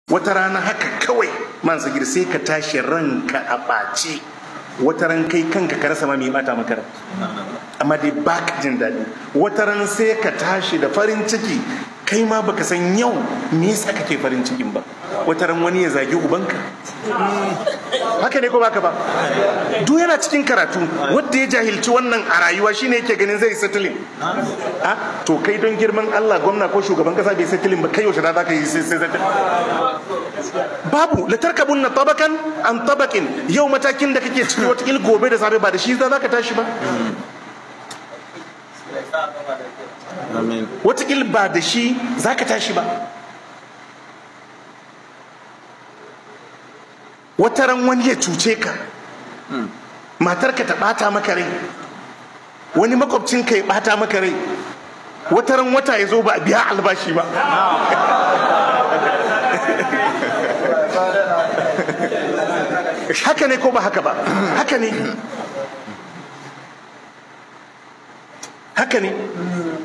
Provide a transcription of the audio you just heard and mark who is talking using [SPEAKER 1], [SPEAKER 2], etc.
[SPEAKER 1] wata rana haka kawai man sagir sai ka tashi ranka a ɓace wata ran kai kanka ka rasa ma mai bata maka rai amma dai ba ka jin daɗi wata ran sai ka tashi da farin ciki kai ma baka san yau me yasa kake farin cikin ba wata ran wani ya zagi ubanka haka ne ko baka ba duk yana cikin karatu wanda ya jahilci wannan a rayuwa shine yake ganin zai settling a to kai don girman Allah gwamna ko shugaban kasa bai settling ba kai yaushe da zaka yi sai settling babu la tarkabunna tabakan an tabakin yau matakin da kake ciki wata gobe da safe ba da shi za ka tashi ba watakil ba da shi za ka tashi ba wataran wani ya cuce ka matarka ta bata maka rai wani makwabcinka ya bata maka rai wataran wata ya zo ba a biya albashi ba haka ne ko ba haka ba haka ne haka ne